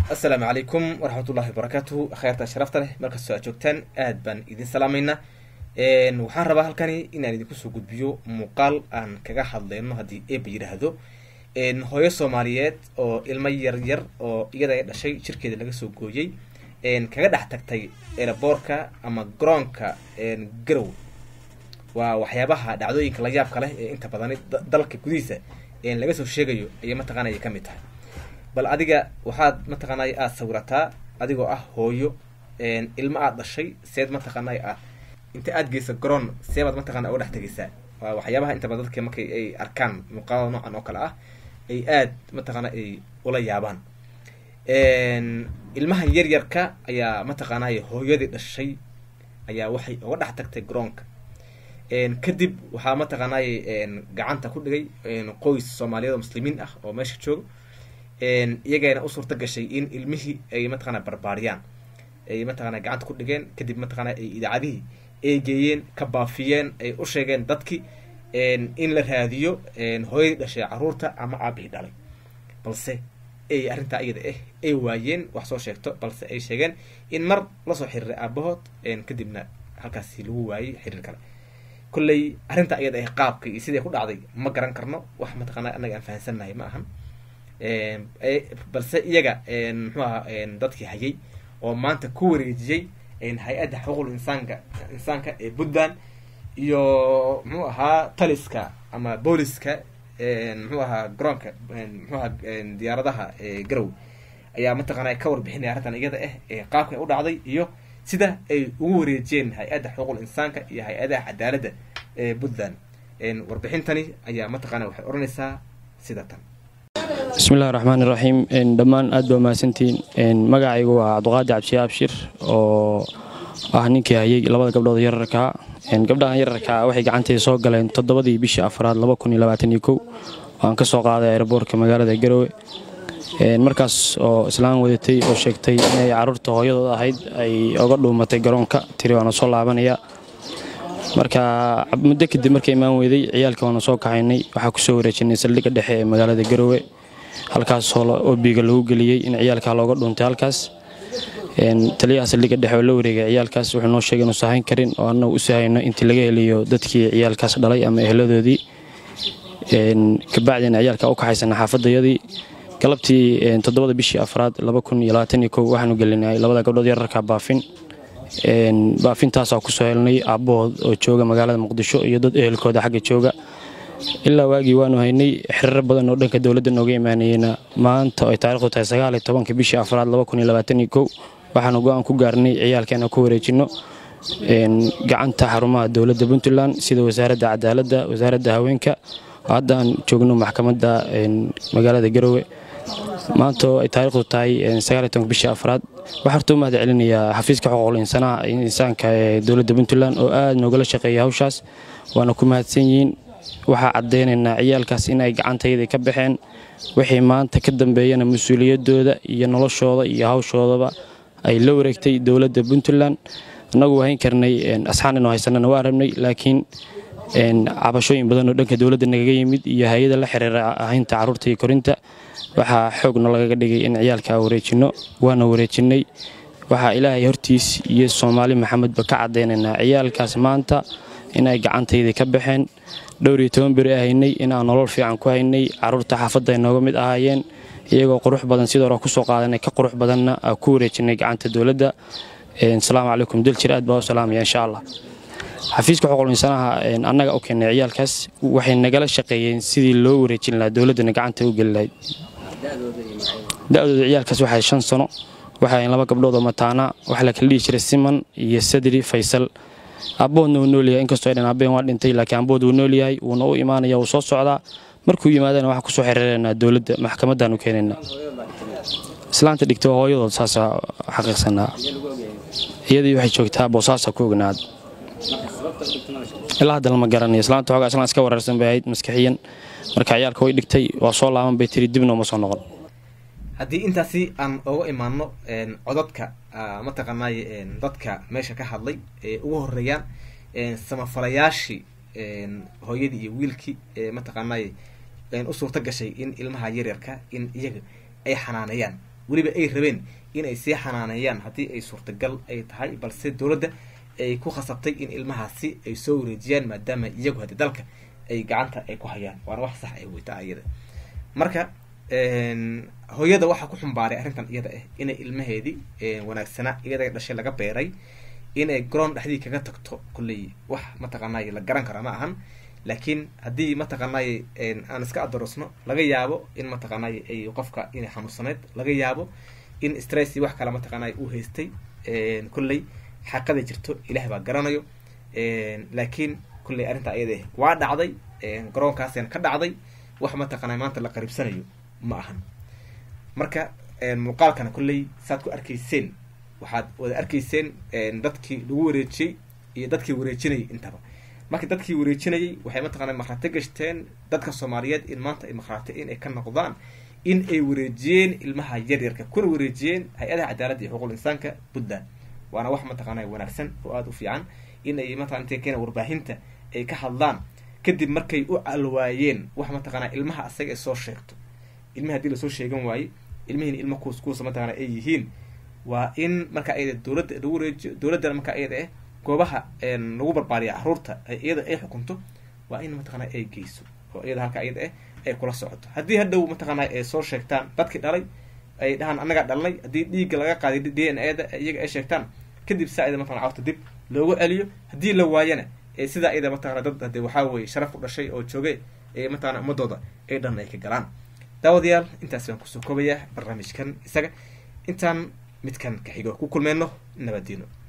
assalaamu calaykum waraxmatullahi wabarakaatuhu kheyrta sharafta leh markastoo aad joogtaan aad baan idin salaameynaa waxaan rabaa halkani inaan idinku soo gudbiyo muuqaal aan kaga hadleyno haddii eeba yidhaahdo hooyo soomaaliyeed oo ilmo yar yar oo iyada ay dhashay jirkeeda laga soo gooyey kaga dhex tagtay eraboorka ama garoonka garow waa waxyaabaha dhacdooyinka la yaabka leh ee inta badani dalka gudihiisa laga soo sheegayo ayay mataqaanaya ka mid tahay bal adiga waxaad mataqaanay aada sawirataa adigoo ah hooyo ilmo aada dhashay seed mataqaanay ah inta aada geyso garoon seebaad mataqana uga dhex tegaysaa waa waxyaabaha inta badan dadka markay ay arkaan muuqaalada noocan oo kale ah ay aad mataqaana ay ula yaabaan ilmahan yar yarka ayaa mataqaanay hooyadii dhashay ayaa waxay uga dhex tagtay garoonka kadib waxaa mataqaanay gacanta ku dhigay qoys soomaaliyeed oo muslimiin ah oo meesha jooga iyagana u suurta gashay in ilmihii ay mataqana barbaariyaan ay mataqana gacanta ku dhigeen kadib mataqana ay idaacadihii ay geeyeen ka baafiyeen ay u sheegeen dadki in la raadiyo hooyadii dhashay caruurta ama aabihii dhalay balse ay arrintaa iyada ah ay waayeen wax soo sheegto balse ay sheegeen in mar lasoo xiriiray aabahood kadibna halkaasi lagu waayey xiriir kale kolley arrinta iyada ah qaabka iyo sidai ku dhacday ma garan karno wax mataqana annaga aan fahansannahay ma ahan balse iyaga muxuu aha dadkii hayay oo maanta ku wareejiyey hay-adda xuquuqul insaanka insaanka ee puntland iyo muxuu ahaa taliska ama booliska muxuu ahaa garoonka muxuu ahaa diyaaradaha garow ayaa mataqaana ka warbixinaya arrintan iyada ah ee qaabka u dhacday iyo sida ay ugu wareejiyeen hay-adda xuquuqul insaanka iyo hay-adaha cadaaladda ee puntland warbixintani ayaa mataqaana waxay odhanaysaa sida tan bismillahi raxmaan iraxiim dhammaan aad baa mahadsantihiin magacaygu waa cabdiqaadi cabdishi abshir oo ah ninkii hayay labada gabdhood yararkaa gabdhahan yararkaa waxay gacantayda soo galeen toddobadii bishii afraad aan ka soo qaaday aeroboortka magaalada garowe markaas oo islaan wadatay oo sheegtay inay caruurta hooyadood ahayd ay oga dhuumatay garoonka tiri waana soo laabanaya marka muddo kadib marka imaan weyday ciyaalka waana soo kaxaynay waxaa kusoo wareejinay saldhigga dhexe ee magaalada garowe halkaas obiga lagu geliyey in ciyaalka looga dhuuntay halkaas taliyaha saldhigga dhexe oo la wareegay ciyaalkaas wuxuu noo sheegay inuusa hayn karin oo annagu u sahayno intii laga heliyo dadkii ciyaalkaas dhalay ama ehladoodii kabacdina ciyaalka u kaxaysana xaafadayadii galabtii toddobada bishii afraad waxaanu gelinay labada gabdhood yararka baafin baafintaasaa kusoo helnay aabbahood oo jooga magaalada muqdisho iyo dad ehelkooda xagga jooga ilaa waagii waanu haynay xiriiro badan oo dhanka dowladda nooga imaanayeyna maanta ay taarikhdu tahay sagaaliyo tobanka bishii afraad waxaanu go-aan ku gaarnay ciyaalkeena ku wareejinno gacanta xarumaha dowladda puntland sida wasaaradda cadaaladda wasaaradda haweenka hadda aan joogno maxkamadda magaalada garowe maanta ay taarikhdu tahay bishii afraad waxaa horta u mahad celinayaa xafiiska xuquuqul insaanka ee dowladda puntland oo aad noogala shaqeeya hawshaas waana ku mahadsan yihiin waxaa caddaynaynaa ciyaalkaas in ay gacantayda ka baxeen wixii maanta ka dambeeyana mas-uuliyadooda iyo noloshooda iyo hawshoodaba ay la wareegtay dowladda puntland annagu hayn karnay asxaan inuu haysanana waa rabnay laakiin cabashooyin badan oo dhanka dowladda nagaga yimid iyo hay-ada la xiriira ahaynta carruurta iyo korinta waxaa xoogna lagaga dhigay in ciyaalka wareejinno waana wareejinnay waxaa ilaahay hortiis iyo soomaali maxamedba ka caddaynaynaa ciyaalkaas maanta inay gacantayda ka baxeen dhowr iyo toban beri haynay inaan nolol fiican ku haynay carruurta xaafadda ay nooga mid ahaayeen iyagoo qurux badan sidoo hore kusoo qaadanay ka qurux badanna ku wareejinay gacanta dowladda asalaamu calaykum daljir aad baa u salaamaya insha allah xafiiska xuquuqul insanaha annaga u keenay ciyaalkaas waxay nagala shaqeeyeen sidii loo wareejin lahaa dowladdana gacanta u geli lahayd da-dooda ciyaalkaas waxay shan sano waxay laba gabdhood oo mataana waxaa la kala dhihi jiray siman iyo sadri faysal aabbahoodna wuu noolyahay inkastoo ay dhan aabbahen waa dhintay laakiin aabbahood wuu noolyahay wuuna u imaanaya wuu soo socdaa markuu yimaadana waxaan kusoo xiriiranaa dowladda maxkamaddaanu keenaynaa islaanta dhigta waa hooyadood saasa xaqiiqsanaa iyadii waxay joogtaa boosaasa ku ognaad ilaa hadda lama garanayo islaanta xoogaa islaan iska wareersan bay ahayd maskixiyan marka ciyaalka way dhigtay waa soo laaban bay tiri dibna uma soo noqon haddii intaasi aan oga imaano codadka mataqaanay dadka meesha ka hadlay ee ugu horeeyaan samafalayaashii hooyadii iyo wiilkii mataqaanay u suurta gashay in ilmaha yaryarka in iyaga ay xanaaneeyaan weliba ay rabeen inay sii xanaaneeyaan haddii ay suurtagal ay tahay balse dowladda ay ku khasabtay in ilmahaasi ay soo wareejiyaan maadaama iyagu haddii dalka ay gacanta ay ku hayaan waana wax sax ay weytaa iyada marka hooyada waxaa ku xumbaaray arrintan iyada ah inay ilmaheedii wanaagsanaa iyada dhashay laga beeray inay garoon dhexdii kaga tagto kulley wax mataqaanay la garan kara ma ahan laakiin haddii mataqaanay aan iska adarosno laga yaabo in mataqaanay ay qofka inay xanuunsaneyd laga yaabo in stress wax kale mataqaanay uu haystay kulley xaqada jirto ilaah baa garanayo laakiin kulley arrinta ayada ah waa dhacday garoonkaasina ka dhacday wax mataqaanay maanta la qaribsanayo ma ahan marka muuqaalkana kulley saad ku arkayseen waxaad wada arkayseen dadkii lagu wareejiyey iyo dadkii wareejinayay intaba marka dadkii wareejinayay waxay mataqana makhraati gashteen dadka soomaaliyeed in maanta ay makhraati in ay ka noqdaan in ay wareejiyeen ilmaha yaryarka kuna wareejiyeen hay-adaha cadaaladda iyo xuquuqul insaanka puntland waana wax mataqaana wanaagsan oo aada u fiican in ay mataqana intay keena warbaahinta ay ka hadlaan kadib markay u alwaayeen wax mataqaana ilmaha asaga ay soo sheegto ilmihi hadii lasoo sheegan waaye ilmihiina ilma kuus kuusa mataqana ay yihiin waa in marka ayada dowladda lagu wareejiyo dowladdana marka ayada ah goobaha lagu barbaariya caruurta iyada ay xukunto waa in mataqana ay geyso oo iyada halka iyada ah ay kula socoto haddii hadhow mataqana ay soo sheegtaan dadkii dhalay ay dhahaan annagaa dhalnay haddii dhiigga laga qaaday d n a da iyaga ay sheegtaan kadib saa iyada mataqana carurta dib loogu celiyo haddii la waayana sidaa iyada mataqana dad hade waxaa weye sharaf u dhashay oo joogay ee mataqana ummadooda ay dhan ay ka galaan daawadayaal intaas baan kusoo koobayaa barnaamijkan isaga intaan midkan ka xigo ku kulmeyno nabadiino